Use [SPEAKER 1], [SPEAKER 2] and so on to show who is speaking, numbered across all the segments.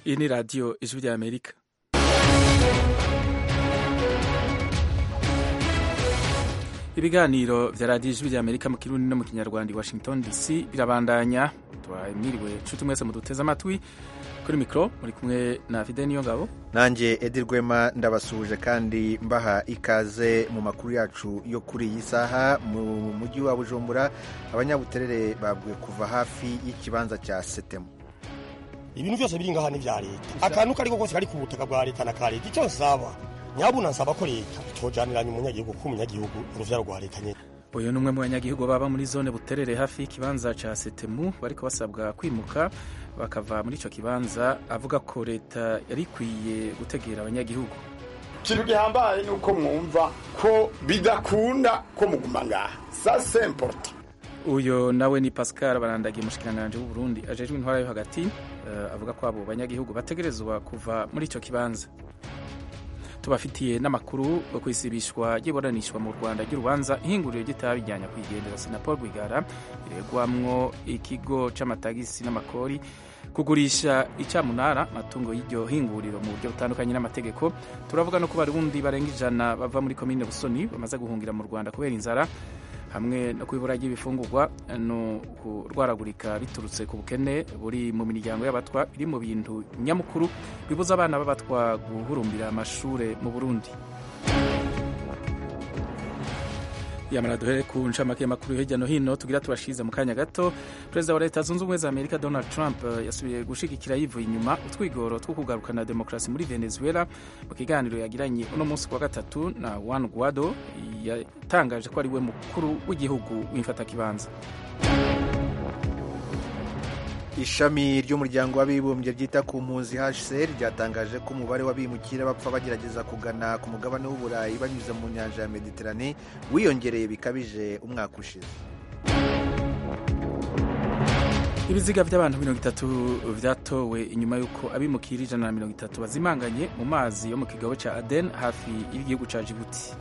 [SPEAKER 1] iyi ni radiyo ijwi rya amerika ibiganiro vya radiyo ijwi rya amerika mu kirundi no mu kinyarwanda i washington dc birabandanya mwiriwe nshuti mwese muduteze amatwi kuri mikoro muri kumwe na fide niyo ngabo
[SPEAKER 2] nanjye edi rwema ndabasuhuje kandi mbaha ikaze mu makuru yacu yo kuri iyi saha mu mujyi wa bujumbura abanyabuterere babwiwe kuva hafi y'ikibanza cya setemu
[SPEAKER 3] ibintu byose biri ngaha ni vya leta akantu kariko kose kari ku butaka bwa leta na ka leta icyo nsaba nyabuna nsaba ko leta tojaniranya umunyagihugu ko umunyagihugu uruvyaro rwa leta nyene
[SPEAKER 1] uyu ni umwe mu banyagihugu baba muri zone buterere hafi y'ikibanza ca setemu bariko basabwa kwimuka bakava muri ico kibanza avuga ko leta yari ikwiye gutegera abanyagihugu
[SPEAKER 4] ikintu gihambaye ni uko mwumva ko bidakunda ko muguma ngaha sa semporta
[SPEAKER 1] uyo nawe ni pascal barandagiye umushikiranganji w'uburundi ajejwe intwara yo hagati uh, avuga ko abo banyagihugu bategerezwa kuva muri ico kibanza tubafitiye n'amakuru yo kwisibishwa ry'iburanishwa mu rwanda ry'urubanza ihinguriro ry'itabi rya nyakwigendera sinapol rwigara riregwamwo ikigo c'amatagisi n'amakori kugurisha icamunara amatungo y'iryo hinguriro mu buryo butandukanye n'amategeko turavuga no ku barundi barenga ijana bava muri komine busoni bamaze guhungira mu rwanda kubera inzara hamwe no ku ibura ry'ibifungurwa no kurwaragurika biturutse ku bukene buri mu miryango y'abatwa biri mu bintu nyamukuru bibuza abana b'abatwa guhurumbira amashure mu burundi yamara duhere ku ncamake y'amakuru hirya no hino tugira tubashize mu kanya gato perezida wa leta zunze ubumwe za amerika donald trump yasubiye gushigikira yivuye inyuma utwigoro two kugarukana demokarasi muri venezuela mu kiganiro yagiranye uno munsi wa gatatu na juan guaido yatangaje ko ari we mukuru w'igihugu w'imfatakibanza
[SPEAKER 2] ishami ry'umuryango w'abibumbye ryita ku mpunzi hcr ryatangaje ko umubare w'abimukira bapfa bagerageza kugana ku mugabane w'uburayi banyuze mu nyanja ya mediterane wiyongereye bikabije umwaka ushize
[SPEAKER 1] ibiziga by'abantu mirongo itatu vyatowe inyuma y'uko abimukira ijana na mirongo itatu bazimanganye mu mazi yo mu kigobo ca aden hafi y'igihugu ca jibuti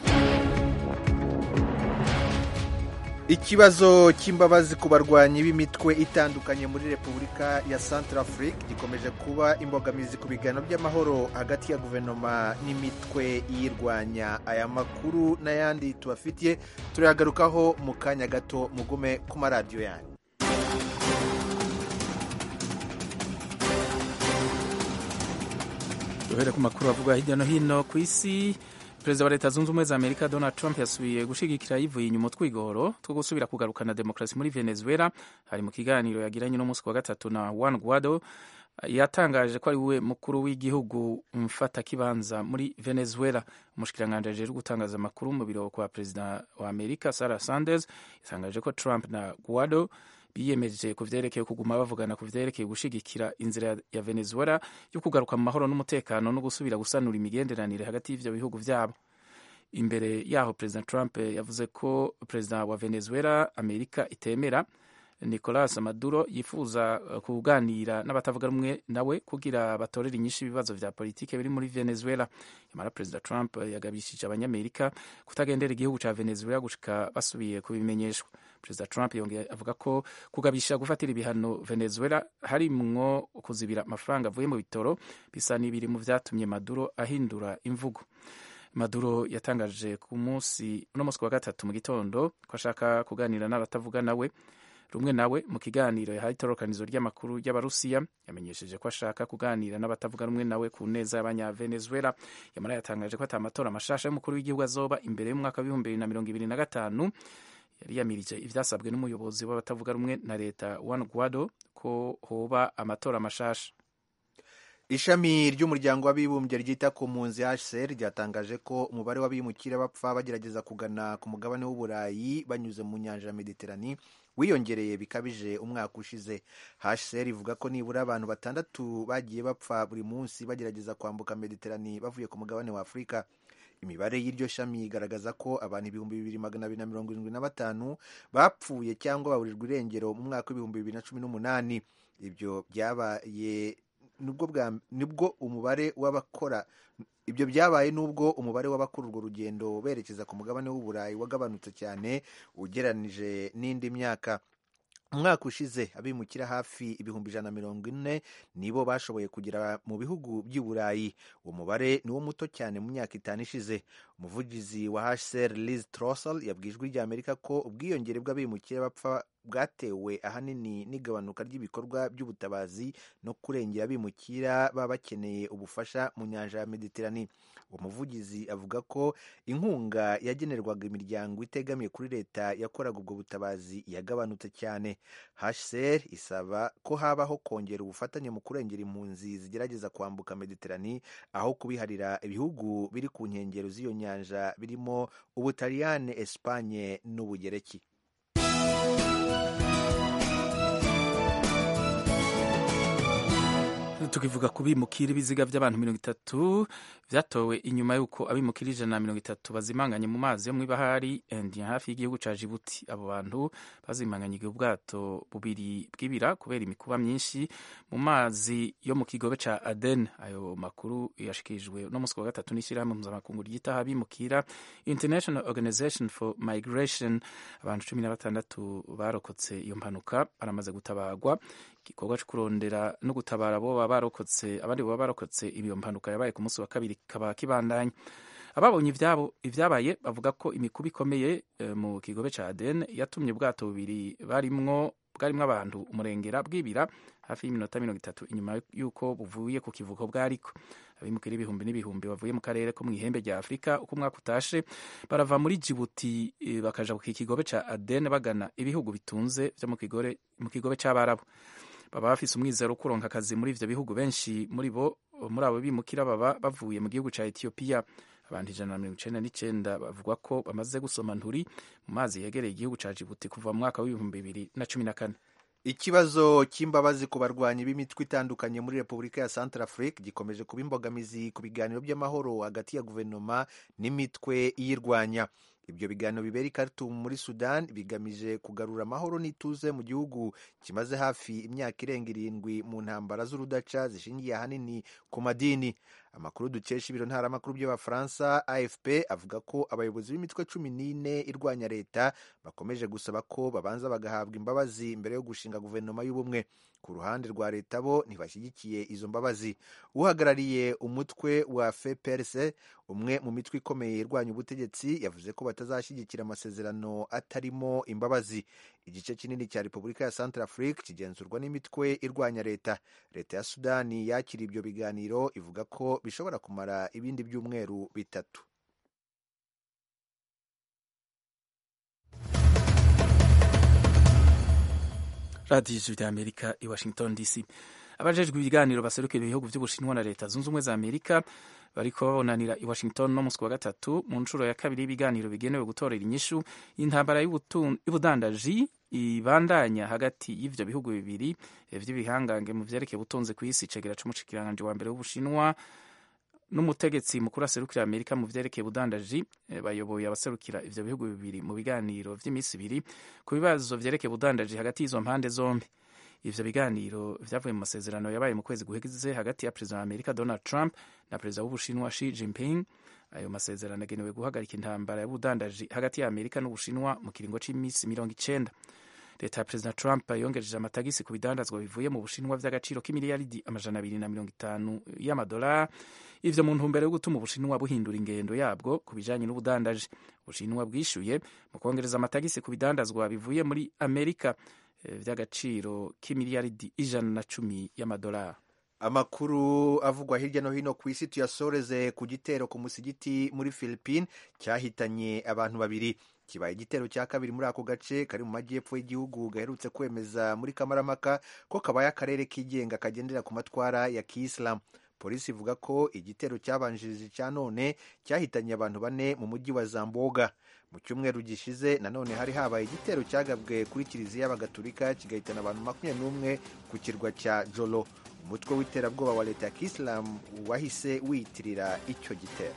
[SPEAKER 2] ikibazo cy'imbabazi ku barwanyi b'imitwe itandukanye muri repubulika ya centrafrique gikomeje kuba imbogamizi ku biganiro by'amahoro hagati ya guverinoma n'imitwe iyirwanya aya makuru n'ayandi tubafitiye turayagarukaho mu kanya gato mugume ku maradiyo yanyu
[SPEAKER 1] duhere ku makuru avuga hirya no hino ku isi perezida wa leta zunze ubumwe za amerika donald trump yasubiye gushigikira yivuye inyuma utwigoro two gusubira kugarukana demokarasi muri venezuela hari mu kiganiro yagiranye n'umunsi wa gatatu na juan guaido yatangaje ko ari we mukuru w'igihugu mfatakibanza muri venezuela umushikiranganji ajejwe gutangaza amakuru mu biro kwa perezida wa amerika sarah sanders yatangaje ko trump na guaido biyemeje ku vyerekeye kuguma bavugana ku vyerekeye gushigikira inzira ya venezuela yo kugaruka mu mahoro n'umutekano no gusubira gusanura imigenderanire hagati y'ivyo bihugu vyabo imbere yaho perezida trump yavuze ko perezida wa venezuela amerika itemera nicolas maduro yifuza kuganira n'abatavuga rumwe nawe kugira batorere inyinshi ibibazo vya politike biri muri venezuela yamara perezida trump yagabishije abanyamerika kutagendera igihugu ca venezuela gushika basubiye kubimenyeshwa perezida trump yongeye avuga ko kugabisha gufatira ibihano venezuela harimwo kuzibira amafaranga avuye mu bitoro bisa n'ibiri mu vyatumye maduro ahindura imvugo maduro yatangaje ku munsi uno munsi wa gatatu mu gitondo ko ashaka kuganira n'abatavuga nawe rumwe nawe mu kiganiro yahaye itororokanizo ry'amakuru y'abarusiya yamenyesheje ko ashaka kuganira n'abatavuga rumwe nawe ku neza y'abanyavenezuela yamara yatangaje ko ata amatora mashasha y'umukuru w'igihugu azoba imbere y'umwaka w'ibihumbi bibiri na mirongo ibiri na gatanu yari yamirije ivyasabwe n'umuyobozi w'abatavuga rumwe na leta juan guaido ko hoba amatora mashasha
[SPEAKER 2] ishami ry'umuryango w'abibumbye ryita ku mpunzi hcr ryatangaje ko umubare w'abimukira bapfa bagerageza kugana ku mugabane w'uburayi banyuze mu nyanja ya mediterani wiyongereye bikabije umwaka ushize hcr ivuga ko nibura abantu batandatu bagiye bapfa buri munsi bagerageza kwambuka mediterani bavuye ku mugabane wa afurika imibare y'iryo shami igaragaza ko abantu ibihumbi bibiri magana abiri na mirongo irindwi na batanu bapfuye cyangwa baburirwa irengero mu mwaka w'ibihumbi bibiri na cumi n'umunani ibyo byabaye nibwo umubare w'abakora ibyo byabaye n'ubwo umubare w'abakora urwo rugendo berekeza ku mugabane w'uburayi wagabanutse cyane ugeranije n'indi myaka umwaka ushize abimukira hafi ibihumbi ijana na mirongo ine nibo bashoboye kugera mu bihugu by'i burayi uwo mubare ni wo muto cyane mu myaka itanu ishize umuvugizi wa hcr liz trossel yabwiye ijwi rya amerika ko ubwiyongere bw'abimukira bapfa bwatewe ahanini n'igabanuka ry'ibikorwa by'ubutabazi no kurengera abimukira baba bakeneye ubufasha mu nyanja ya mediterane uwo muvugizi avuga ko inkunga yagenerwaga imiryango itegamiye kuri leta yakoraga ubwo butabazi yagabanutse cyane hcr isaba ko habaho kongera ubufatanye mu kurengera impunzi zigerageza kwambuka mediterane aho kubiharira ibihugu biri ku nkengero z'iyo nyanja birimo ubutaliyane esipanye n'ubugereki
[SPEAKER 1] tukivuga ku bimukira ibiziga by'abantu mirongo itatu byatowe inyuma y'uko abimukira ijana na mirongo itatu bazimanganye mu mazi yo mu ibahari India hafi y'igihugu cya Djibouti abo bantu bazimanganye ubwato bubiri bw'ibira kubera imikuba myinshi mu mazi yo mu kigobe cya Aden ayo makuru yashikirijwe no munsi wa gatatu n'ishyirahamwe mpuzamakungu ryitaho abimukira International Organization for Migration abantu cumi na batandatu barokotse iyo mpanuka baramaze gutabagwa igikorwa cyo kurondera no gutabara abo baba barokotse abandi baba barokotse iyo mpanuka yabaye ku munsi wa kabiri kaba kibandanya ababonye ibyabo ibyabaye bavuga ko imikuba ikomeye e, mu kigobe ca Aden yatumye ubwato bubiri barimwo bwarimwo abantu umurengera bwibira hafi y'iminota mirongo itatu inyuma y'uko buvuye ku kivuko bwariko abimukira ibihumbi n'ibihumbi bavuye mu karere ko mu ihembe rya afurika uko umwaka utashe barava muri jibuti e, bakaja ku kigobe ca Aden bagana ibihugu bitunze vyo mu kigobe c'abarabu baba bafise umwizero wo kuronka akazi muri ivyo bihugu benshi muri bo muri abo bimukira baba bavuye mu gihugu ca Ethiopia abantu ijana na mirongo icenda n'icenda bavuga ko bamaze gusoma nturi mu mazi yegereye igihugu ca Djibouti kuva mu mwaka w'ibihumbi bibiri na cumi na kane
[SPEAKER 2] ikibazo cy'imbabazi ku barwanyi b'imitwe itandukanye muri repubulika ya central afrique gikomeje kuba imbogamizi ku biganiro by'amahoro hagati ya guverinoma n'imitwe iyirwanya ibyo biganiro bibera i Khartoum muri Sudan bigamije kugarura amahoro n'ituze mu gihugu kimaze hafi imyaka irenga irindwi mu ntambara z'urudaca zishingiye ahanini ku madini amakuru dukesha ibiro ntaramakuru by'abafaransa afp avuga ko abayobozi b'imitwe cumi n'ine irwanya leta bakomeje gusaba ko babanza bagahabwa imbabazi mbere yo gushinga guverinoma y'ubumwe ku ruhande rwa leta bo ntibashyigikiye izo mbabazi uhagarariye umutwe wa fprc umwe mu mitwe ikomeye irwanya ubutegetsi yavuze ko batazashyigikira amasezerano atarimo imbabazi igice kinini cya repubulika ya central afrique kigenzurwa n'imitwe irwanya leta leta ya sudani yakira ibyo biganiro ivuga ko bishobora kumara ibindi byumweru bitatu
[SPEAKER 1] radiyo ijwi rya amerika i washington dc abajejwe ibiganiro baserukira ibihugu by'ubushinwa na leta zunze ubumwe za amerika bariko babonanira i washington no musi wa gatatu mu nshuro ya kabiri y'ibiganiro bigenewe gutorera inyishu y'intambara y'ubudandaji ibandanya hagati y'ivyo bihugu bibiri vy'ibihangange mu vyerekeye ubutunzi kw'isi cegera c'umushikiranganje wa mbere w'ubushinwa n'umutegetsi mukuru aserukira amerika mu vyerekeye ubudandaji bayoboye abaserukira ivyo bihugu bibiri mu biganiro vy'imisi ibiri ku bibazo vyerekeye ubudandaji hagati y'izo mpande zombi ivyo biganiro vyavuye mu masezerano yabaye mu kwezi guheze hagati ya perezida wa amerika donald trump na perezida w'ubushinwa Xi Jinping ayo masezerano agenewe guhagarika intambara y'ubudandaji hagati ya amerika n'ubushinwa mu kiringo c'imisi mirongo icenda leta ya perezida trump yongereje amatagisi ku bidandazwa bivuye mu bushinwa vy'agaciro k'imiliyaridi amajana abiri na mirongo itanu y'amadolari ivyo mu ntumbero yo gutuma ubushinwa buhindura ingendo yabwo ku bijanye n'ubudandaji ubushinwa bwishuye mu kongereza amatagisi ku bidandazwa bivuye muri amerika vy'agaciro k'imiliyaridi ijana na cumi y'amadolari
[SPEAKER 2] amakuru avugwa hirya no hino ku isi tuyasoreze ku gitero ku musigiti muri philippine cyahitanye abantu babiri kibaye igitero cya kabiri muri ako gace kari mu majyepfo y'igihugu gaherutse kwemeza muri kamaramaka ko kabaye akarere kigenga kagendera ku matwara ya kiyisilamu polisi ivuga ko igitero cyabanjirije cya none cyahitanye abantu bane mu mujyi wa zamboga mu cyumweru gishize nanone hari habaye igitero cyagabwe kuri kiliziya y'abagatulika kigahitana abantu makumyabiri n'umwe ku kirwa cya jolo umutwe w'iterabwoba wa leta ya kisilamu wahise wiyitirira icyo gitero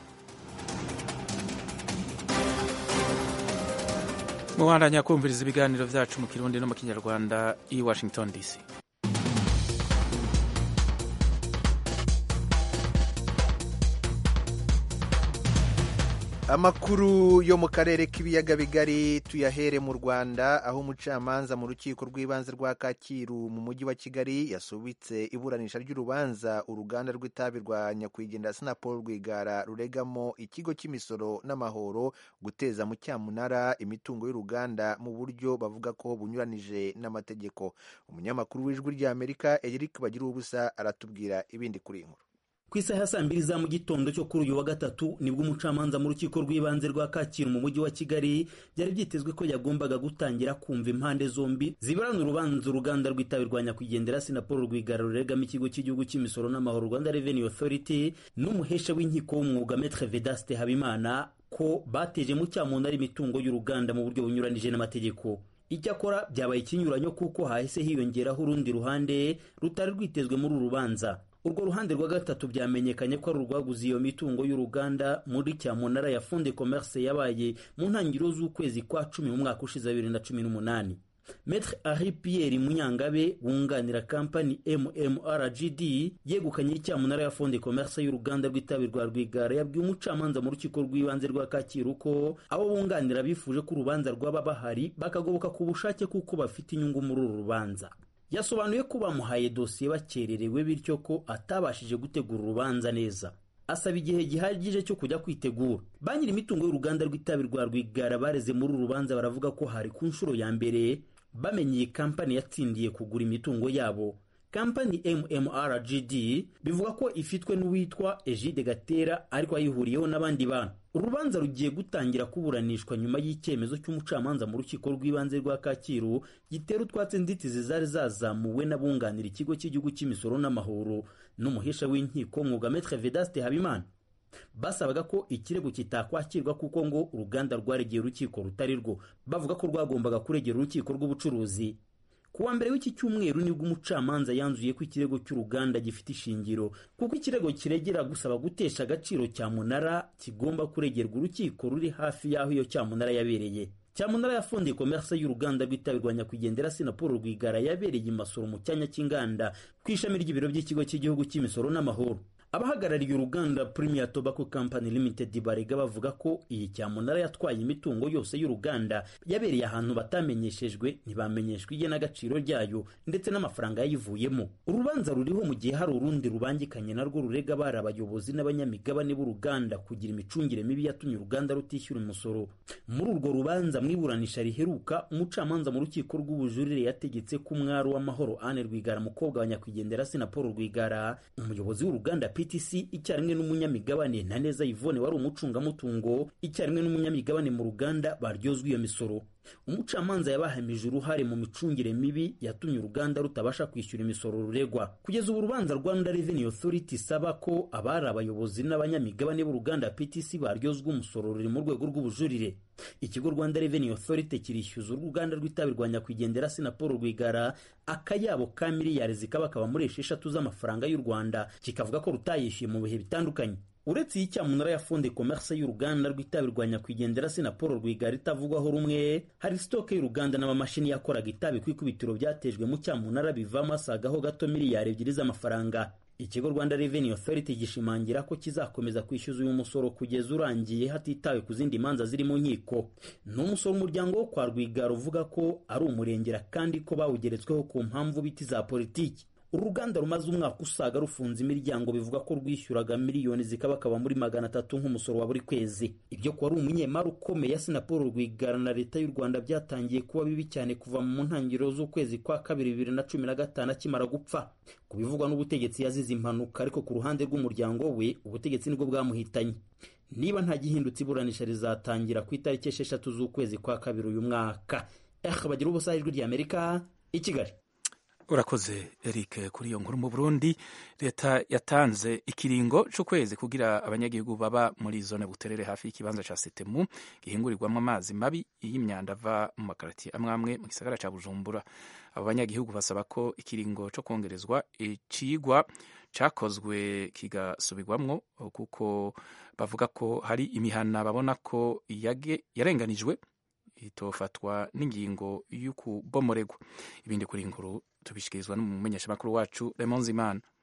[SPEAKER 1] mubandanya kumviriza ibiganiro byacu mu kirundi no mu kinyarwanda i washington dc
[SPEAKER 2] amakuru yo mu karere k'ibiyaga bigari tuyahere mu rwanda aho umucamanza mu rukiko rw'ibanze rwa kacyiru mu mujyi wa kigali yasubitse iburanisha ry'urubanza uruganda rw'itabi rwa nyakwigendera sinapol rwigara ruregamo ikigo cy'imisoro n'amahoro guteza mu cyamunara imitungo y'uruganda mu buryo bavuga ko bunyuranije n'amategeko umunyamakuru w'ijwi ry'amerika eric bagira ubusa aratubwira ibindi kuri iyi nkuru
[SPEAKER 5] ku isaha ya saa mbiri za mu gitondo cyo kuri uyu wa gatatu nibwo umucamanza mu rukiko rw'ibanze rwa kacyiru mu mujyi wa kigali byari byitezwe ko yagombaga gutangira kumva impande zombi ziburana urubanza uruganda rw'itabi rwa nyakwigendera sinapolo rwigara ruregamo ikigo cy'igihugu cy'imisoro n'amahoro rwanda revenue authority n'umuhesha w'inkiko w'umwuga metre vedaste habimana ko bateje mu cyamunara imitungo y'uruganda mu buryo bunyuranije n'amategeko icyakora byabaye ikinyuranyo kuko hahise hiyongeraho urundi ruhande rutari rwitezwe muri uru rubanza urwo ruhande rwa gatatu byamenyekanye ko ari urwaguze iyo mitungo y'uruganda muri cyamunara ya fonde commerce yabaye mu ntangiriro z'ukwezi kwa cumi mu mwaka ushize bibiri na cumi n'umunani Maître Henri Pierre Munyangabe wunganira kampani MMRGD yegukanye icyamunara ya fonde commerce y'uruganda rw'itabi rwa Rwigara yabwiye umucamanza mu rukiko rw'ibanze rwa Kacyiru ko abo bunganira bifuje ko urubanza rwaba bahari bakagoboka ku bushake kuko bafite inyungu muri uru rubanza yasobanuye ko bamuhaye dosiye bakererewe bityo ko atabashije gutegura urubanza neza asaba igihe gihagije cyo kujya kwitegura ba nyiri imitungo y'uruganda rw'itabi rwa rwigara bareze muri uru rubanza baravuga ko hari ku nshuro ya mbere bamenye iyi kampani yatsindiye kugura imitungo yabo kampani mmrgd bivuga ko ifitwe n'uwitwa egide gatera ariko ayihuriyeho n'abandi bantu urubanza rugiye gutangira kuburanishwa nyuma y'icyemezo cy'umucamanza mu rukiko rw'ibanze rwa kacyiru gitera utwatsi inzitizi zari zazamuwe n'abunganira ikigo cy'igihugu cy'imisoro n'amahoro n'umuhesha w'inkiko mwuga metre vedaste habimana basabaga ko ikirego kitakwakirwa kuko ngo uruganda rwaregeye urukiko rutari rwo bavuga ko rwagombaga kuregera urukiko rw'ubucuruzi kuwa mbere w'iki cyumweru nibwo umucamanza yanzuye ko ikirego cy'uruganda gifite ishingiro kuko ikirego kiregera gusaba gutesha agaciro cyamunara kigomba kuregerwa urukiko ruri hafi y'aho iyo cyamunara yabereye cyamunara yafundiye komerse y'uruganda rw'itabi rwa nyakwigendera sinapolo rwigara yabereye imasoro mu cyanya cy'inganda ku ishami ry'ibiro by'ikigo cy'igihugu cy'imisoro n'amahoro abahagarariye uruganda Premier Tobacco Company Limited barega bavuga ko iyi cyamunara yatwaye imitungo yose y'uruganda yabereye ahantu batamenyeshejwe ntibamenyeshwa igenagaciro ryayo ndetse n'amafaranga yayivuyemo urubanza ruriho mu gihe hari urundi rubangikanye narwo rurega bari abayobozi n'abanyamigabane b'uruganda kugira imicungire mibi yatumye uruganda rutishyura umusoro muri urwo rubanza mu iburanisha riheruka umucamanza mu rukiko rw'ubujurire yategetse ko umwari w'amahoro Anne Rwigara mukobwa wa nyakwigendera Sinapolo Rwigara umuyobozi w'uruganda PTC icyarimwe n'umunyamigabane Ntaneza Yvonne wari umucungamutungo icyarimwe n'umunyamigabane mu ruganda baryozwa iyo misoro umucamanza yabahamije uruhare mu micungire mibi yatumye uruganda rutabasha kwishyura imisoro ruregwa kugeza ubu urubanza Rwanda Revenue Authority isaba ko abari abayobozi n'abanyamigabane b'uruganda PTC baryozwa umusoro ruri mu rwego rw'ubujurire ikigo Rwanda Revenue Authority kirishyuza uruganda rw'itabi rwa nyakwigendera Sinapolo Rwigara akayabo ka miliyari zikaba kaba muri esheshatu z'amafaranga y'u Rwanda kikavuga ko rutayishyuye mu bihe bitandukanye uretse iyi cyamunara ya fonde commerce y'uruganda rw'itabi rwa nyakwigendera sinapolo rwigara itavugwaho rumwe hari sitoke y'uruganda n'amamashini yakoraga itabi ku ikubitiro byatejwe mu cyamunara bivamo asagaho gato miliyari ebyiri z'amafaranga ikigo rwanda revenue authority gishimangira ko kizakomeza kwishyuza uyu musoro kugeza urangiye hatitawe ku zindi manza ziri mu nkiko ni umusoro umuryango wo kwa rwigara uvuga ko ari umurengera kandi ko bawugeretsweho ku mpamvu biti za politiki uru ruganda rumaze umwaka usaga rufunze imiryango bivuga ko rwishyuraga miliyoni zikabakaba muri magana atatu nk'umusoro wa buri kwezi ibyo kuba ari umunyemari ukomeye sinapolo rwigara na leta y'u rwanda byatangiye kuba bibi cyane kuva mu ntangiriro z'ukwezi kwa kabiri bibiri na cumi na gatanu akimara gupfa ku bivugwa n'ubutegetsi yazize impanuka ariko ku ruhande rw'umuryango we ubutegetsi nibwo bwamuhitanye niba nta gihindutse iburanisha rizatangira ku itariki esheshatu z'ukwezi kwa kabiri uyu mwaka eh bagira ubusa ijwi ry'amerika i kigali
[SPEAKER 1] urakoze eric kuri iyo nkuru mu burundi leta yatanze ikiringo cy'ukwezi kugira abanyagihugu baba muri zone buterere hafi y'ikibanza cya setemu gihingurirwamo amazi mabi y'imyanda ava mu makarati amwe amwe mu gisagara cya bujumbura abo banyagihugu basaba ko ikiringo cyo kongerezwa icigwa cyakozwe kigasubirwamwo kuko bavuga ko hari imihana babona ko yarenganijwe itofatwa n'ingingo y'ukubomoregwa ibindi kuri inkuru tubishyikirizwa n'umumenyeshamakuru wacu Raymond Zimana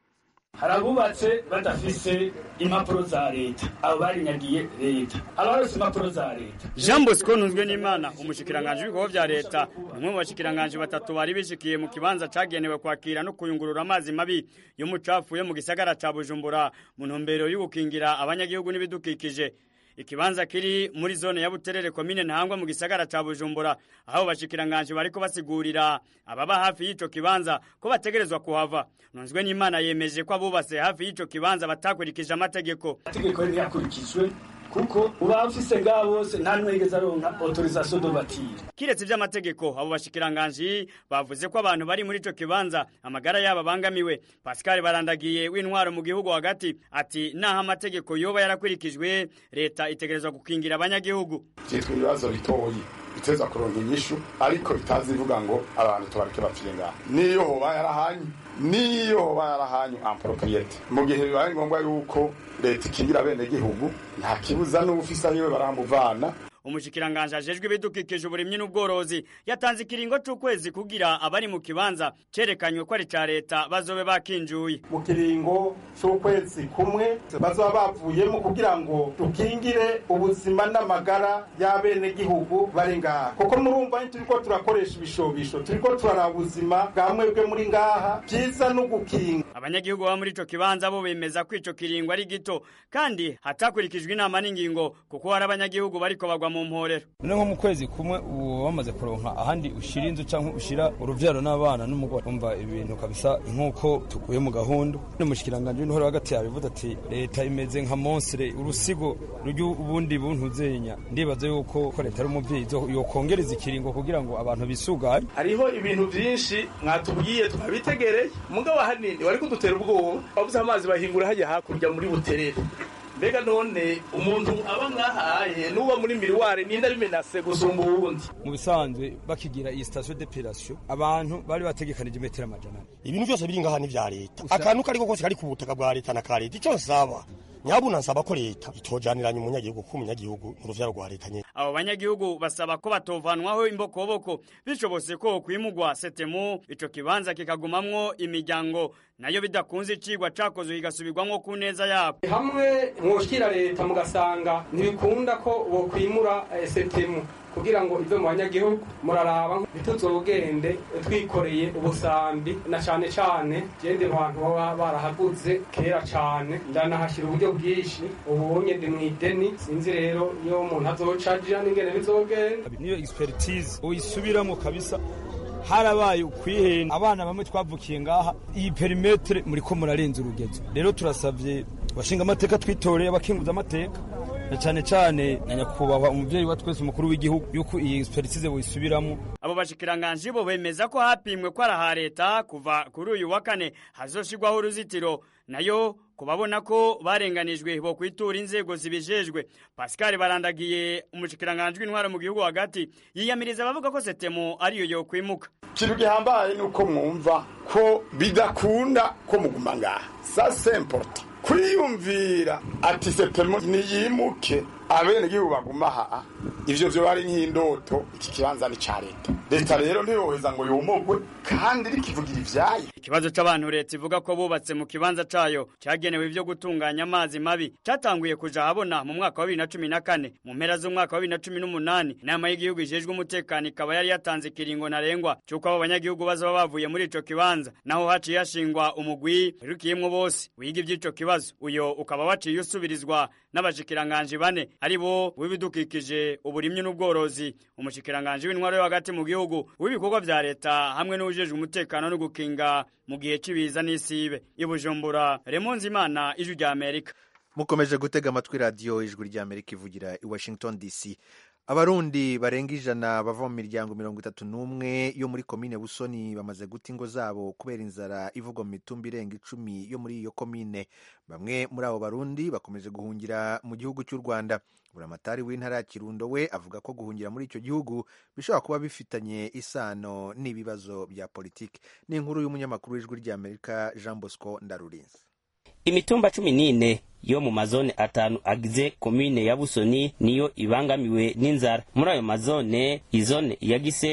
[SPEAKER 6] hari abubatse badafise impapuro za leta abo barinyagiye leta abarose impapuro za leta
[SPEAKER 7] jean bosco ntunzwe n'imana umushikiranganji w'ibikorwa vya leta ni umwe mu bashikiranganji batatu bari bishikiye mu kibanza cagenewe kwakira no kuyungurura amazi mabi y'umucafu yo mu gisagara ca bujumbura mu ntumbero y'ugukingira abanyagihugu n'ibidukikije ikibanza kiri muri zone ya Buterere komine Ntahangwa mu gisagara ca Bujumbura aho bashikiranganje bariko basigurira ababa hafi y'ico kibanza ko bategerezwa kuhava nunzwe n'Imana yemeje ko abubase hafi y'ico kibanza batakurikije amategeko
[SPEAKER 6] amategeko yari yakurikijwe kuko uba ufise ngaho bose nta n'umwe yigeze aronka autorisation de bâtir
[SPEAKER 7] kiretse ivy'amategeko abo bashikiranganji bavuze ko abantu bari muri ico kibanza amagara yabo abangamiwe Pascal barandagiye w'intwaro mu gihugu hagati ati naho amategeko yoba yarakurikijwe leta itegerezwa gukingira abanyagihugu
[SPEAKER 4] vyitwa ibibazo bitoyi biteza kuronka inyishu ariko bitazi ivuga ngo abantu tubareke bapfire ngaha niyo hoba yarahanye niyo hoba yarahanye ampropriete mu gihe bibaye ngombwa yuko leta ikingira bene gihugu nta kibuza n'ubufisa yiwe baramuvana
[SPEAKER 7] umushikiranganje ajejwe ibidukikije uburimyi n'ubworozi yatanze ikiringo c'ukwezi kugira abari mu kibanza cerekanywe ko ari ca leta bazobe bakinjuye
[SPEAKER 8] mu kiringo c'ukwezi kumwe bazoba bavuyemo kugira ngo dukingire ubuzima n'amagara y'abenegihugu bari ngaha kuko murumva turiko turakoresha ibishobisho turiko turaraba ubuzima bwa mwebwe muri ngaha vyiza no gukinga
[SPEAKER 7] abanyagihugu baba muri ico kibanza bo bemeza ko ico kiringo ari gito kandi hatakurikijwe inama n'ingingo kuko hari abanyagihugu bariko bagwa mu mporero
[SPEAKER 9] none nko mu kwezi kumwe ubu bamaze kuronka ahandi ushira inzu canke ushira uruvyaro n'abana n'umugore umva ibintu kabisa nk'uko tukuye mu gahunda n'umushikiranganje w'intore hagati yabivuze ati leta imeze nka monstre urusigo ruryo ubundi buntuzenya ndibaza yuko ko leta ari umuvyeyi yokongereza ikiringo kugira ngo abantu bisuganye
[SPEAKER 8] hariho ibintu vyinshi mwatubwiye twabitegereye mugabo hanini wari kudutera ubwoba bavuze amazi bahingura hajya hakurya muri buterere mbega none umuntu aba ngahaye nuba muri miriware ninde abimenase gusumba uwundi
[SPEAKER 9] mu bisanzwe bakigira iyi station d'epilation abantu bari bategekanije imetero amajana
[SPEAKER 3] ibintu byose biri ngaha ni vya leta akantu kariko kose kari ku butaka bwa leta na ka leta ico nsaba nyabuna nsaba ko leta itojaniranya umunyagihugu ko umunyagihugu n'uruvyaro rwa leta nyene
[SPEAKER 7] abo banyagihugu basaba ko batovanwaho imbokoboko bishobose ko kwimugwa setemu ico kibanza kikagumamwo imiryango nayo bidakunze icigwa cakozwe kigasubirwamwo ku neza yabo
[SPEAKER 10] hamwe mwoshikira leta mugasanga ntibikunda ko bokwimura setemu kugira ngo ive mu banyagihugu muraraba ntituzogende twikoreye ubusambi na cane cane gende bantu baba barahaguze kera cane ndanahashyira uburyo bwinshi ubunye ndi mw'ideni sinzi rero iyo umuntu azocaja n'ingene bizogenda
[SPEAKER 9] niyo expertise uyisubiramo kabisa harabaye ukwihenda abana bamwe twavukiye ngaha iyi perimetre muriko murarenza urugezo rero turasavye bashinga amateka twitoreye abakinguza amateka na cyane cyane na nyakubahwa umuvyeyi wa twese umukuru w'igihugu yuko iyi expertise boyisubiramo
[SPEAKER 7] abo bashikiranganje bo bemeza ko hapimwe ko araha leta kuva kuri uyu wa kane hazoshirwaho uruzitiro nayo kubabona ko barenganijwe bo kwitura inzego zibijejwe Pascal barandagiye umushikiranganje w'intwara mu gihugu hagati yiyamiriza abavuga ko setemo ariyo yo kwimuka
[SPEAKER 4] ikintu gihambaye ni uko mwumva ko bidakunda ko muguma ngaha sa semporta kwiyumvira ati setemo niyimuke abenegihugu baguma aha ivyo vyo ari nk'indoto iki kibanza ni ca leta leta rero ntiyoheza ngo yomogwe kandi rikivugira ivyayo
[SPEAKER 7] ikibazo c'abantu leta ivuga ko bubatse mu kibanza cayo cagenewe ivyo gutunganya amazi mabi catanguye kuja habona mu mwaka wa bibiri na cumi na kane mu mpera z'umwaka wa bibiri na cumi n'umunani inama y'igihugu ijejwe umutekano ikaba yari yatanze ikiringo ntarengwa c'uko abo banyagihugu bazoba bavuye muri ico kibanza naho haciye hashingwa umugwi wirukiyemwo bose wiga ivy'ico kibazo uyo ukaba waciye usubirizwa n'abashikiranganji bane ari bo w'ibidukikije uburimyi n'ubworozi umushikiranganji w'intwaro yo hagati mu gihugu w'ibikorwa vya leta hamwe n'uwujejwe umutekano no gukinga mu gihe c'ibiza n'isibe ibujumbura remonzi imana ijwi rya amerika
[SPEAKER 2] mukomeje gutega amatwi radiyo ijwi rya amerika ivugira i washington dc abarundi barenga ijana bava mu miryango mirongo itatu n'umwe yo muri komine busoni bamaze guta ingo zabo kubera inzara ivugwa mu mitumba irenga icumi yo muri iyo komine bamwe muri abo barundi bakomeje guhungira mu gihugu cy'u rwanda buramatari w'intara ya kirundo we avuga ko guhungira muri icyo gihugu bishobora kuba bifitanye isano n'ibibazo bya politiki ni inkuru y'umunyamakuru w'ijwi ry'amerika jean bosco ndarurinze
[SPEAKER 11] imitumba cumi n'ine yo mu mazone atanu agize komine ya busoni niyo ibangamiwe n'inzara muri ayo mazone izone ya gisenyi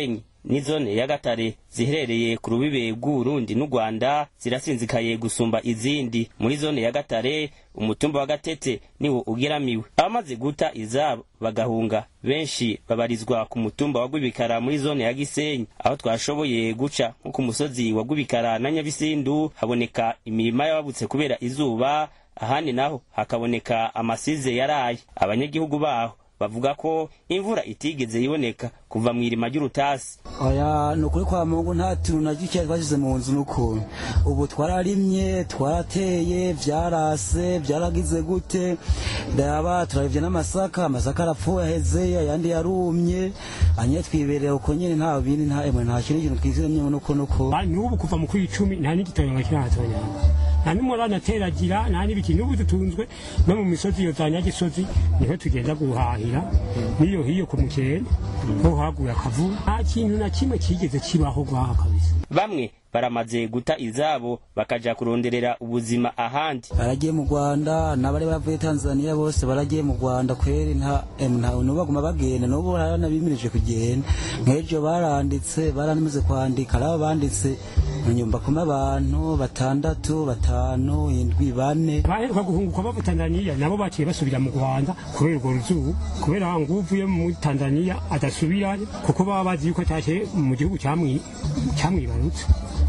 [SPEAKER 11] n'izone ya gatare ziherereye ku rubibe rw'uburundi n'u rwanda zirasinzikaye gusumba izindi muri zone ya gatare umutumba wa gatete niwo ugeramiwe abamaze guta izabo bagahunga benshi babarizwa ku mutumba wa gwibikara muri zone ya gisenyi aho twashoboye guca nko ku musozi wa gwibikara na nyabisindu haboneka imirima y'ababutse kubera izuba ahandi naho hakaboneka amasize yaraye abanyagihugu baho bavuga ko imvura itigeze iboneka kuva mu irima ry'urutasi
[SPEAKER 12] oya ni ukuri kwa mungu nta tuntu na gike twashyize mu nzu n'ukuntu ubu twararimye twarateye byarase byaragize gute ndaba turabivye n'amasaka amasaka arapfuye aheze ayandi yarumye anye twibereye uko nyene nta bindi nta emwe nta kindi kintu twizemye nuko nuko
[SPEAKER 13] n'ubu kuva mu kw'icumi nta n'igitoyo kiratonya nta n'umurana ateragira nta n'ibiki n'ubu dutunzwe no mu misozi iyo za nyagisozi niho tugenda guhahira n'iyo hiyo ku mukene ho haguye akavu nta kintu na kimwe kigeze kibaho gwaha kabisa
[SPEAKER 11] bamwe baramaze guta izabo bakaja kuronderera ubuzima ahandi
[SPEAKER 12] baragiye mu rwanda n'abari bavuye tanzania bose baragiye mu rwanda kweri nta nta baguma bagenda n'ubu baranabimirije kugenda nk'ejo baranditse baranamaze kwandika ari abo banditse nyumba kuma abantu batandatu batanu indwi bane
[SPEAKER 13] baheruka guhunguka bava tanzania nabo baciye basubira mu rwanda kubera urwo ruzuba kubera ngo uvuye muri tanzania adasubirayo kuko baba bazi yuko atashe mu gihugu cyamwibarutse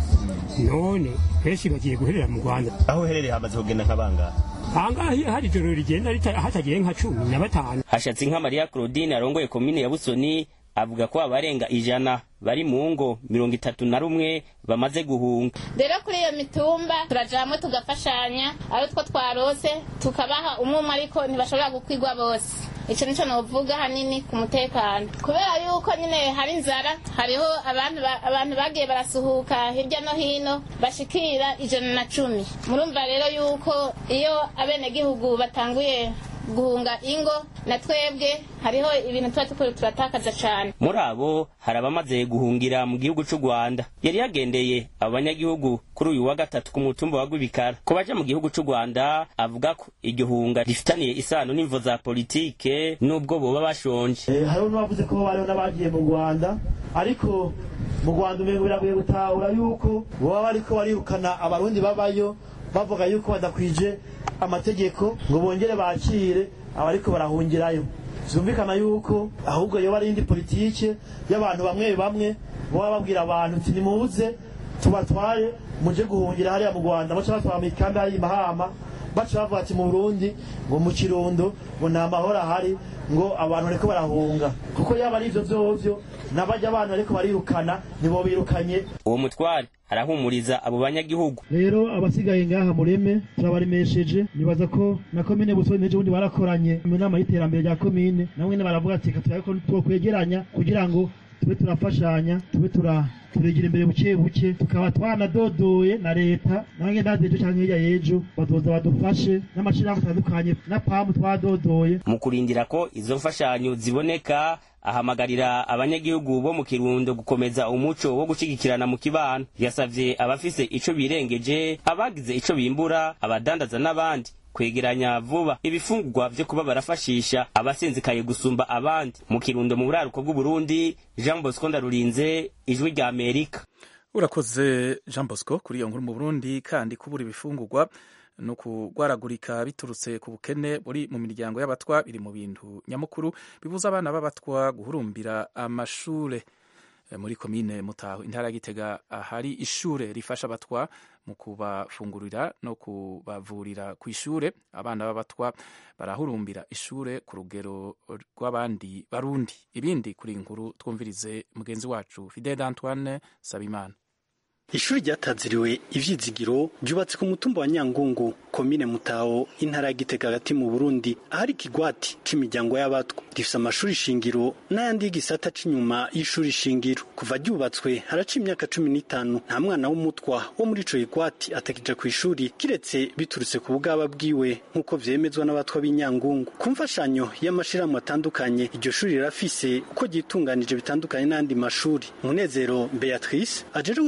[SPEAKER 13] none benshi bagiye guherera mu rwanda
[SPEAKER 14] aho uherereye hamaze kugenda nk'abangaba
[SPEAKER 13] ahangaha iyo hari ijoro rigenda hatagiye nka cumi na batanu
[SPEAKER 11] hashatse nka mariya claudine arongoye komine ya busoni avuga ko abarenga ijana bari mu ngo mirongo itatu na rumwe bamaze guhunga
[SPEAKER 15] rero kuri iyo mitumba turaja hamwe tugafashanya abo two twarose tukabaha umwe umwe ariko ntibashobora gukwigwa bose icyo nicyo novuga hanini ku mutekano kubera yuko nyine hari inzara hariho abantu bagiye barasuhuka hirya no hino bashikira ijana na cumi murumva rero yuko iyo abenegihugu batanguye guhunga ingo na twebwe hariho ibintu tuba tukuri turatakaza cyane
[SPEAKER 11] muri abo hari abamaze guhungira mu gihugu cy'u rwanda yari yagendeye abo banyagihugu kuri uyu wa gatatu ku mutumba wa gwibikara ku baja mu gihugu cy'u rwanda avuga ko iryo hunga rifitaniye isano n'imvo za politike n'ubwo boba bashonje
[SPEAKER 16] hariho n'abavuze ko bariho n'abagiye mu rwanda ariko mu rwanda umengo biragoye gutahura yuko baba bariko barirukana abarundi babayo bavuga yuko badakwije amategeko ngo bongere bakire abariko barahungirayo byumvikana yuko ahubwo yoba ari indi politike y'abantu bamwe bamwe baba babwira abantu uti nimuze tubatwaye muje guhungira hariya mu rwanda baca batwara mu ikambi hari mahama baca bavuga ati mu burundi ngo mu kirundo ngo nta mahoro ahari ngo abantu bariko barahunga kuko yaba ari ivyo vyovyo n'abajya abana bariko barirukana nibo birukanye
[SPEAKER 11] uwo mutware arahumuriza abo banyagihugu
[SPEAKER 16] rero abasigaye ngaha mureme turabaremesheje nibaza ko na komine busoni n'ejo bundi barakoranye mu nama y'iterambere rya komine namwe baravuga ati reka turabe ko twokwegeranya kugira ngo tube turafashanya tube tura turegera imbere buke buke tukaba twanadodoye na leta nange ndazi ejo canke hirya y'ejo bazoza badufashe n'amashirahamwe atandukanye na pamu twadodoye
[SPEAKER 11] mu kurindira ko izo mfashanyo ziboneka ahamagarira abanyagihugu bo mu kirundo gukomeza umuco wo gushigikirana mu kibano yasavye abafise ico birengeje abagize ico bimbura abadandaza n'abandi kwegeranya vuba ibifungurwa vyo kuba barafashisha abasinzikaye gusumba abandi mu kirundo mu buraruko bw'uburundi jean bosco ndarurinze ijwi rya amerika
[SPEAKER 1] urakoze jean bosco kuri iyo nkuru mu burundi kandi kubura ibifungurwa no kugwaragurika biturutse ku bukene buri mu miryango y'abatwa biri mu bintu nyamukuru bibuza abana b'abatwa guhurumbira amashure muri komine mutaho intara ya gitega hari ishure rifasha abatwa mu kubafungurira no kubavurira ku ishure abana b'abatwa barahurumbira ishure ku rugero rw'abandi barundi ibindi kuri inkuru twumvirize mugenzi wacu fidel antoine sabimana
[SPEAKER 17] ishuri ryataziriwe ivyizigiro ryubatse ku mutumba wa nyangungu komine mutaho intara ya gitega hagati mu burundi ahari ikigwati k'imiryango y'abatwa rifise amashuri shingiro n'ayandi y'igisata c'inyuma y'ishuri shingiro kuva ryubatswe haraca imyaka cumi n'itanu nta mwana w'umutwa wo muri ico kigwati atakija ku ishuri kiretse biturutse ku bugaba bwiwe nk'uko vyemezwa n'abatwa b'inyangungu ku mfashanyo y'amashirahamwe atandukanye iryo shuri rirafise uko ryitunganije bitandukanye n'ayandi mashuri munezero beatrice ajeje gutunganya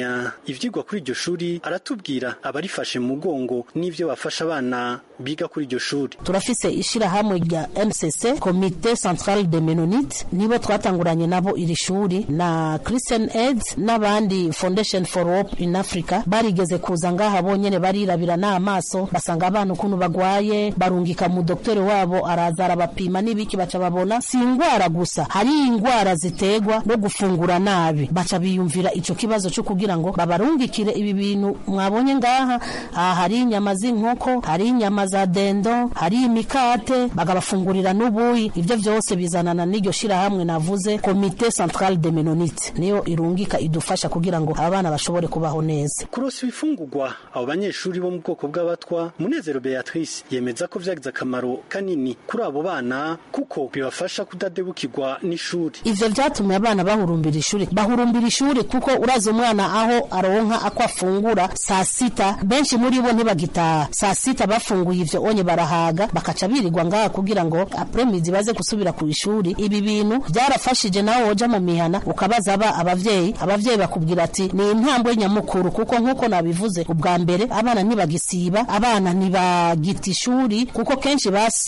[SPEAKER 17] gutunganya ivyigwa kuri iryo shuri aratubwira abarifashe mu mugongo n'ivyo bafasha abana biga kuri iryo shuri
[SPEAKER 18] turafise ishirahamwe rya MCC Comité Central de Mennonite nibo twatanguranye nabo iri shuri na Christian Aid n'abandi Foundation for Hope in Africa barigeze kuza ngaha bonyene barirabira n'amaso basanga abana ukuntu bagwaye barungika mu doktore wabo araza arabapima n'ibiki baca babona si ingwara gusa hari ingwara zitegwa no gufungura nabi baca biyumvira ico kibazo cyo kugira ngo babarungikire ibi bintu mwabonye ngaha aha hari inyama z'inkoko hari inyama za dendo hari imikate bagabafungurira n'ubuyi ivyo vyose bizanana n'iryo shirahamwe navuze Comité Central de Mennonite niyo irungika idufasha kugira ngo abana bashobore kubaho neza
[SPEAKER 17] kurosa ibifungurwa abo banyeshuri bo mu bwoko bw'abatwa munezero beatrice yemeza ko vyagize akamaro kanini kuri abo bana kuko bibafasha kudadebukirwa n'ishuri
[SPEAKER 18] ivyo vyatumye abana bahurumbira ishuri bahurumbira ishuri kuko urazi umwana aho aronka ako afungura saa sita benshi muri bo ntibagitaha saa sita bafunguye ivyo onye barahaga bakaca birirwa ngaha kugira ngo apremizi baze gusubira ku ishuri ibi bintu byarafashije nawe woja mu mihana ukabaza aba abavyeyi abavyeyi bakubwira ati ni intambwe nyamukuru kuko nk'uko nabivuze ubwa mbere abana ntibagisiba abana ntibagita ishuri kuko kenshi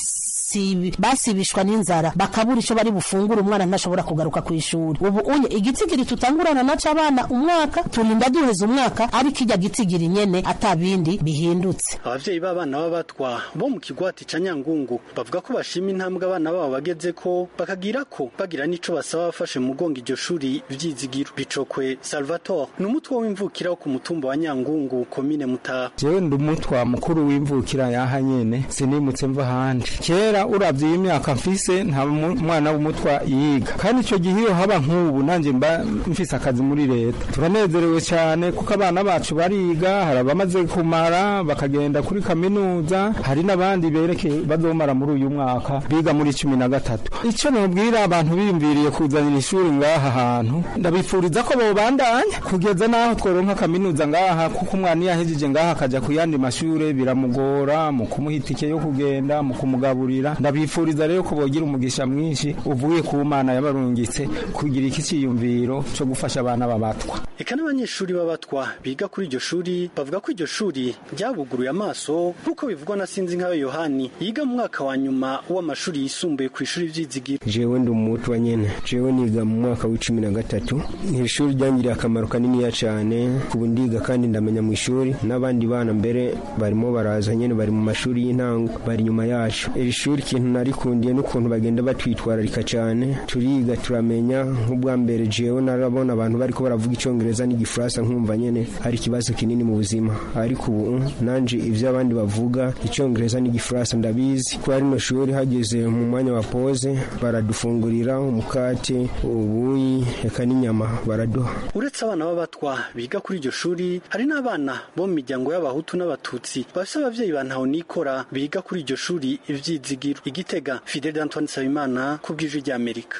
[SPEAKER 18] basi basibishwa n'inzara bakabura ico bari bufungura umwana ntashobora kugaruka ku ishuri ubu unye igitigiri tutangurana naco abana umwaka turinda duheza umwaka ariko ijya gitigiri nyene atabindi bihindutse
[SPEAKER 17] abavyeyi b'abana b'abatwa bo mu kigwati ca nyangungu bavuga ko bashima intambwe abana babo bageze ko bakagira ko bagira n'ico basaba bafashe mu mugongo iryo shuri vyizigiro bicokwe salvatore ni umutwe w'imvukira wo ku mutumba wa nyangungu komine mutaha
[SPEAKER 19] jewe ndi umutwa mukuru w'imvukira yaha nyene sinimutse mva ahandi kera uravye iyi myaka mfise nta mwana w'umutwa yiga kandi ico gihe iyo haba nk'ubu nanje mba mfise akazi muri leta turanezerewe cyane kuko abana bacu bariga hari abamaze kumara bakagenda kuri kaminuza hari n'abandi berekeye bazomara muri uyu mwaka biga muri cumi na gatatu ico nobwira abantu biyumviriye kuzanira ishuri ngaha hantu ndabifuriza ko bobandanya kugeza n'aho tworonka kaminuza ngaha kuko umwana iyo ahejeje ngaha akaja ku yandi mashure biramugora mu kumuha itike yo kugenda mu kumugaburira ndabifuriza rero ko bogira umugisha mwinshi uvuye ku mana yabarungitse kugira iki ciyumviro co gufasha abana b'abatwa
[SPEAKER 17] eka n'abanyeshuri b'abatwa biga kuri iryo shuri bavuga ko iryo shuri ryabuguruye amaso nk'uko bivugwa na sinzi nkayo yohani yiga mu mwaka wa nyuma w'amashuri yisumbuye ku ishuri vyizigiro
[SPEAKER 20] jewe ndi umutwa nyene jewe niga mu mwaka w'icumi na gatatu iri shuri ryangiriye akamaro kaniniya cane ubu ndiga kandi ndamenya mu ishuri n'abandi bana mbere barimo baraza nyene bari mu mashuri y'intango bari inyuma yacu iri shuri ikintu narikundiye n'ukuntu bagenda batwitwararika cane turiga turamenya nk'ubwa mbere jewe narabona abantu bariko baravuga icongereza n'igifaransa nkumva nyene hari ikibazo kinini mu buzima ariko ubu nanje ivyo abandi bavuga icongereza n'igifaransa ndabizi kuba rino shuri hageze mu mwanya wa pose baradufungurira umukate ubuyi eka n'inyama baraduha
[SPEAKER 17] uretse abana b'abatwa biga kuri iryo shuri hari n'abana bo mu miryango y'abahutu n'abatutsi bafise abavyeyi ba ntahonikora biga kuri iryo shuri ivyizigiro igitega fidel antoine nsabimana ku bw'ijwi ry'amerika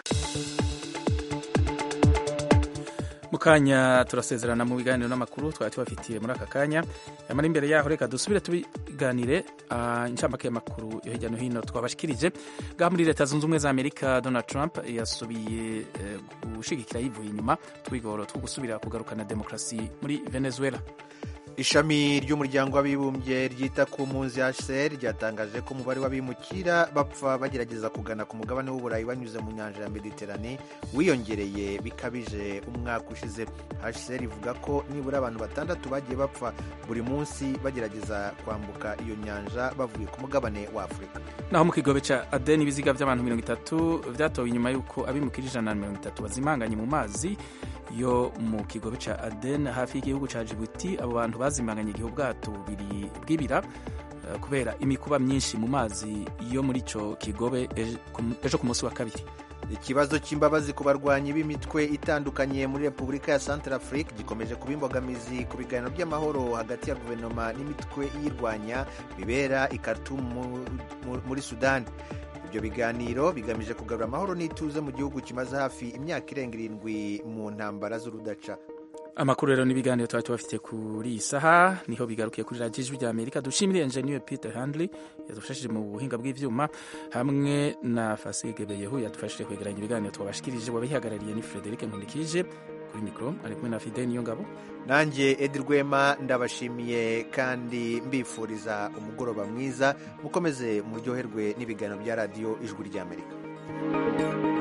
[SPEAKER 1] mu kanya turasezerana mu biganiro n'amakuru twari tubafitiye muri aka kanya yamara imbere yaho reka dusubire tubiganire uh, incamake y'amakuru yo hirya no hino twabashikirije ngaha muri leta zunze ubumwe za amerika donald trump yasubiye uh, gushigikira yivuye inyuma twigoro two gusubira kugarukana demokarasi muri venezuela
[SPEAKER 2] ishami ry'umuryango w'abibumbye ryita ku mpunzi hcr ryatangaje ko umubare w'abimukira bapfa bagerageza kugana ku mugabane w'uburayi banyuze mu nyanja ya mediterane wiyongereye bikabije umwaka ushize hcr ivuga ko nibura abantu batandatu bagiye bapfa buri munsi bagerageza kwambuka iyo nyanja bavuye ku mugabane wa afurika
[SPEAKER 1] naho mu kigobe ca aden ibiziga by'abantu mirongo itatu vyatowe inyuma y'uko abimukira ijana na mirongo itatu bazimanganye mu mazi yo mu kigobe ca aden hafi y'igihugu ca jibuti abo bantu bazimanganye igihe ubwato bubiri bw'ibira uh, kubera imikuba myinshi mu mazi yo muri ico kigobe ejo ku munsi wa kabiri
[SPEAKER 2] ikibazo cy'imbabazi ku barwanyi b'imitwe itandukanye muri repubulika ya central afrique gikomeje kuba imbogamizi ku biganiro by'amahoro hagati ya guverinoma n'imitwe iyirwanya bibera i Khartoum muri sudani ibyo biganiro bigamije kugarura amahoro n'ituze mu gihugu kimaze hafi imyaka irenga irindwi mu ntambara z'urudaca
[SPEAKER 1] amakuru rero n'ibiganiro tuba tubafite kuri iyi saha niho bigarukiye kuri radiyo ijwi ry'amerika dushimire enjeniyeri peter handley yadufashije mu buhinga bw'ibyuma hamwe na fasige beyehu yadufashije kwegeranya ibiganiro twabashikirije wabihagarariye ni frederic nkundikije kuri mikoro ari kumwe na fide niyo ngabo
[SPEAKER 2] nanjye edi rwema ndabashimiye kandi mbifuriza umugoroba mwiza mukomeze muryoherwe n'ibiganiro bya radiyo ijwi ry'amerika